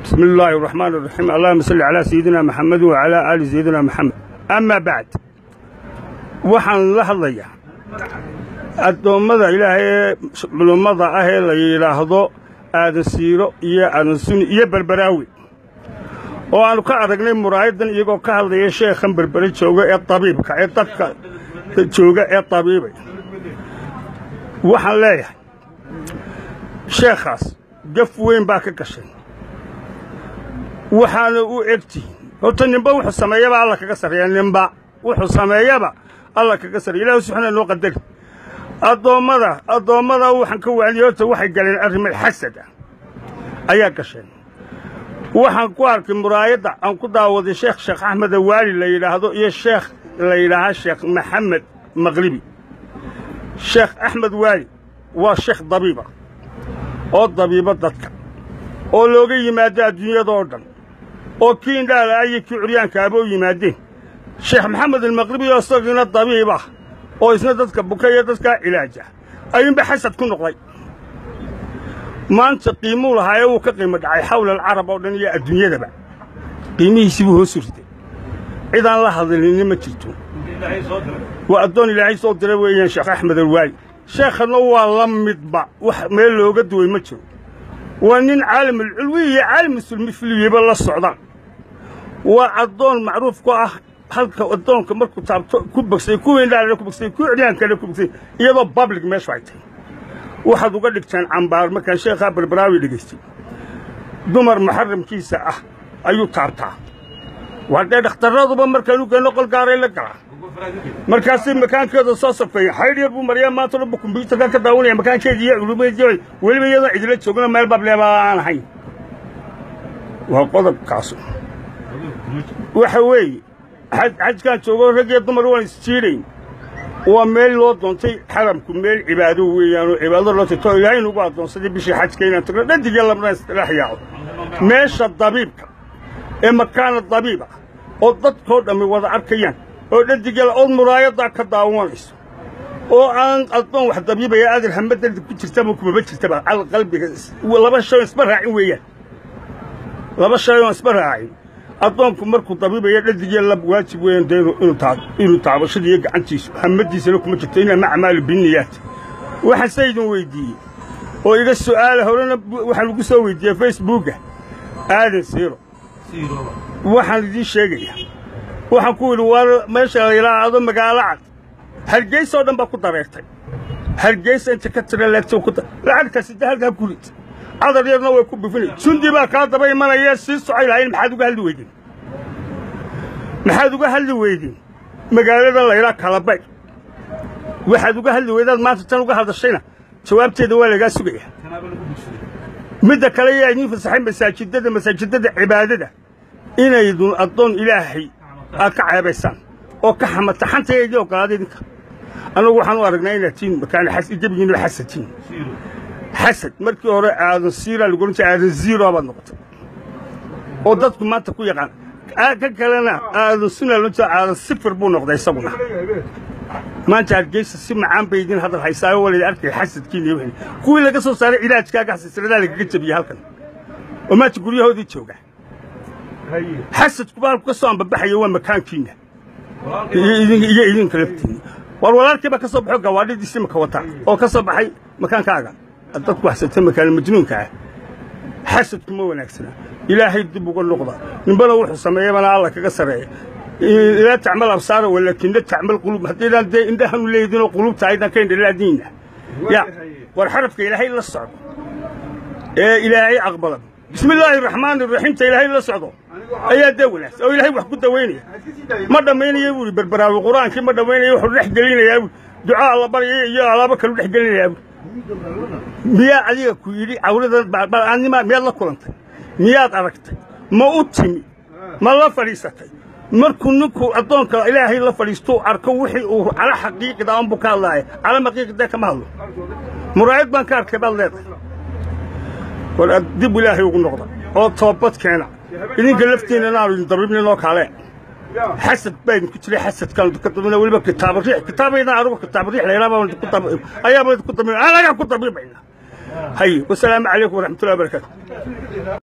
بسم الله الرحمن الرحيم اللهم صل على سيدنا محمد وعلى آل سيدنا محمد أما بعد waxaan la hadlayaa addoommada ilaahay culummada ah ee la yidhaahdo aadan siiro iyo aadan suni iyo berberaawi oo aannu ka aragnay muraayaddan iyagoo ka hadlaya sheekhan berbere jooga ee tabiibka ee dadka jooga ee tabiibay waxaan leeyahay sheekhaas gaf weyn baa ka gashay waxaana u egtihin horta ninba wuxuu sameeyaba alla kaga sarreeya ninba wuxuu sameeyaba alla kaga sarreya ilahi subxaana noo qadari addoommada addoommada waxaan ka waaniyey horta waxay galeen arrimo xasad ah ayaa gasheen waxaan ku arkay muraayadda aan ku daawaday sheekh sheekh axmed awaali la yidhaahdo iyo sheekh la yidhaahaa sheekh maxamed maqlibi sheekh axmed waali waa sheekh dabiiba oo dabiiba dadka oo looga yimaado adduunyadoo dhan oo kii indhaala iyo kii curyaankaaba u yimaadeen sheekh maxamed almaqribi oo isagiina dabiib ah oo isna dadka buka iyo dadkaa cilaaja ayuunba xasad ku noqday maanta qiimuu lahaa ee wuu ka qiimo dhacay xawla alcarab oo dhan iyo adduunyadaba qiimihiisii buu hoos urtay cidaan la hadlinina ma jirto waa addoon ilaahay soo dira weeyaan sheekh axmed alwaali sheekhanna waa la midba wax meel looga duway ma jiro waa nin caalamulculwi iyo caalamusulmifliyaba la socdaan waa addoon macruuf ku ah halka addoonka markuu taabto ku bogsay kuwa indhaalana ku bogsay kuwa ciryaankana ku bogsay iyadoo public meeshu ay tahay waxaad uga dhigtaan cambaar markaan sheekhaa barbaraawi dhegaystay dumar muxaramkiisa ah ayuu taabtaa waa dee dhakhtarraduba markaan u geenno qol gaaray la galaa markaasay makaankeeda soo safeeya xaydhiya buu maryaa maanta dhanba kombyuutarka ka daawanaya makaankeeda iyo culumadeeda weliba iyadoo cidila joogana meel bableeba aan ahayn waa qodobkaasu waxa weeye xajkaan joogo rag iyo dumar waan isjiidhayn waa meel loo doontay xaramku meel cibaado weeyaanoo cibaado loo tagto ilaahay nugu addoonsaday bishii xajka inaan tagno dhadigya labna isdhex yaaco meesha dabiibka ee makaana dabiiba oo dadkoo dhammi wada arkayaan oo dhadigala ood muraayaddaa ka daawanayso oo aan addoon wax dabiibaya aadar hamadada ku jirtaba kumaba jirtaba cal qalbiga laba shay oo isma raacin weeyaan laba shay oon isma raacin addoonku markuu dabiibaya dhadigya lab waajib weeyaan dee inuu taabashada iyo gacantiisu hamadiisana kuma jirto inama acmaalu binniyaat waxaan se idin weyddiiyey oo iga su'aala horena waxaan lagu soo weydiiyey facebooka aadan siiro waxaan idiin sheegayaa waxaan ku yidhi waa meesha la yidhaahdo magaalo cad hargeysa oo dhan baa ku dareertay hargeysa inta ka tira leegto ku lacagtaasi de halkaa gurid cadar yarna way ku bufinay jundi baa kaa daba imanaya sii socay lahayn maxaad uga hadli weydeen maxaad uga hadli weydeen magaalada la yidhaha kalabay waxaad uga hadli weydaad maanta tan uga hadashayna jawaabteeda waa lagaa sugaya midda kale yaa idiin fasaxay masaajidada masaajidada cibaadada inaydun addoon ilaahay aad ka ceebaysaan oo ka xamata xantaya idii ogolaada idinka annagu waxaan u aragnaa inaad tiin makaana gebigiinaba xasadtiin xasad markii hore aadan siiraa lagu ohan jiray aadan ziiroa baad noqotay oo dadku maanta ku yaqaan ka kalena aadan suna loo jira aadan sifir buu noqday isaguna maanta hargeysa si macaan bay idin hadal haysaayo walid arkay xasadkiina iyo wixii kuwii laga soo saaray cilaajkaaga xasiisradaa lagaga jebiyey halkan oo maanta guryahoodii jooga xasadku baalku ka soo ambabaxaya waa makaankiinna iyo idinka laftiinna war walaalkii baa ka soo baxo gawaadhidiisi maka wataa oo ka soo baxay makaankaaga dadku waxsata makaana majnuunka ah xasadku ma wanaagsana ilaahay dib uga noqda ninbana wuxuu sameeyabana alla kaga sarreeya laa tacmal absaara walaakina tacmal quluub haddaydaan dee indhahanu leedinoo quluubta aydan ka indhalaadiinna ya war xarafka ilaahay la socdo ee ilaahay aqbala bismi illaahi araxmaani iraxiimta ilaahay la socdo ayaa dee wanaagsan oo ilaahay wax ku dawaynaya ma dhammaynaya buu ihi berberaawi qur-aankii ma dhammaynaya wuxuu dhex gelinayaa buu ducaa alla baryaya iyo alaabo kalu dhex gelinayaa buu miyaa adiga ku yidhi cawradaanima miyaad la kulantay miyaad aragtay ma u timi ma la fadhiisatay markuu ninku addoonka ilaahay la fadhiistuu arko wixii uu cala xaqiiqida anbuu ka hadlaaya cala maqiiqida kama hadlo muraayad baan ka arkay baad leedahay war dib ilaahay ugu noqda oo toobad keena idinka laftiinna naanu idin dabiibninoo kale xasad baa idinku jiray xasadkaan ka dabina weliba kitaaba riix kitaabaydan anigu kitaaba riix layidhaha baan ku dab ayaaba ku dabiib anagaa ku dabiibayna hay wasalaamu calaykum waraxmatullahi wabarakaatu